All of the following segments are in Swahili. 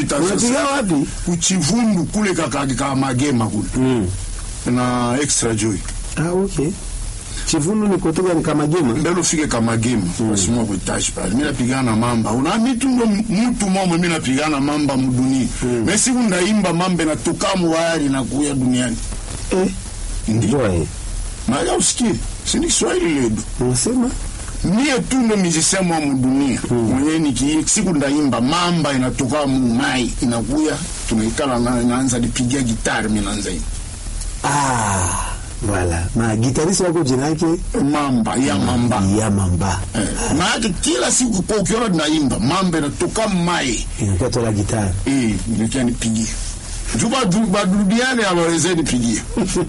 napita unapiga sasa wapi kuchivundu kule kakaki ka magema kule mm. na extra joy ah, okay chivundu ni kutoka ni kamagema mbele ufike kamagema wasimua kuitashi pale mi napigana na mamba una mitu ndo mtu momwe mi napigana mamba mudunia me siku ndaimba mamba inatoka muwayari na kuya duniani eh. ndio Joy. naja usikie sini kiswahili ledu unasema mie tu ndo musicien mwa mudunia mwenye niki siku ndaimba mamba inatoka mumai inakuya tunaikala na- naanza lipigia gitari mi naanza hivi ah, voilà na gitarisi wako jina yake mamba ya mamba ya mamba Eh, maanake kila siku kwa ukiona tunaimba mamba inatoka mai inakuwa tola gitari eh, inakia nipigie juu badu- badudiane awaweze nipigie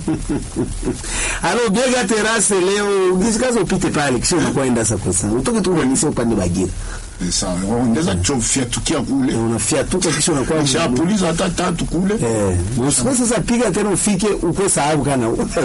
alo biega terase leo gisikaza upite pale kisha unakwenda sasa kwa sana utoke tu unanisa upande bagira Eh, sawa waongeza chofyatukia kule unafiatuka kisha unakuwa shapuliza hata tatu kule Eh, usikose sasa piga tena ufike ukwe sababu kana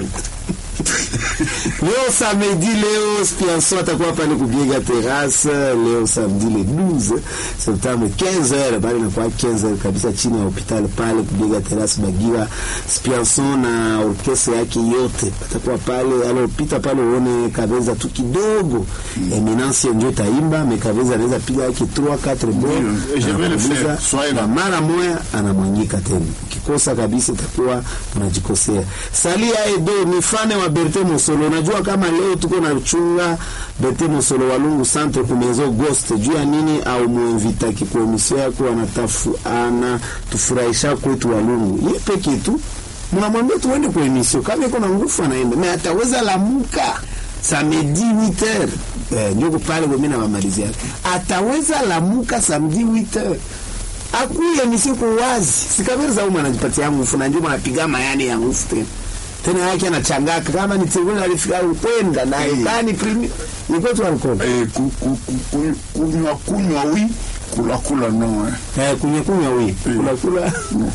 leo samedi leo Spianso atakuwa pale kubiega terrasse leo samedi le 12 septembre 15h bali inakuwa 15h kabisa chini ya hospitali pale kubiega terrasse Bagira Spianso na orkestra yake yote atakuwa pale alopita pale uone Kaveza tu kidogo Eminence ndio taimba me Kaveza anaweza piga yake 3 4 Ndio, je vais le faire. bon Soyez là. na mara moya anamwanyika tena ukikosa kabisa itakuwa unajikosea salia edo ni fane wa berte mosolo unajua kama leo tuko na chunga berte mosolo walungu centre kumezo ghost juu ya nini au muinvita kikuemisio yako anatafu ana tufurahisha kwetu walungu ye peke tu mnamwambia tuende kwa emisio kama iko na nguvu anaenda me ataweza lamuka samedi 8h eh, ndio pale kwa mimi na mamalizia ataweza lamuka samedi 8h akuye misiku wazi sikameri za uma anajipatia nguvu na ndio anapiga mayani ya nguvu tena tena yake anachangaka kama ni tegula alifika kwenda naye Mm. kani primi ni kwetu alcohol eh, ku- ku- ku- ku- kunywa kunywa wi kula kula no eh. eh kunya kunya wi Mm. kula kula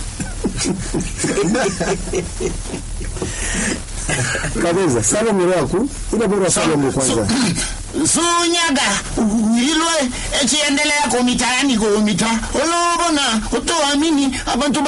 kabeza sala miro yako ila bora sala miro kwanza sunyaga ilwe echiendelea kumitaani kumita olobona utoamini abantu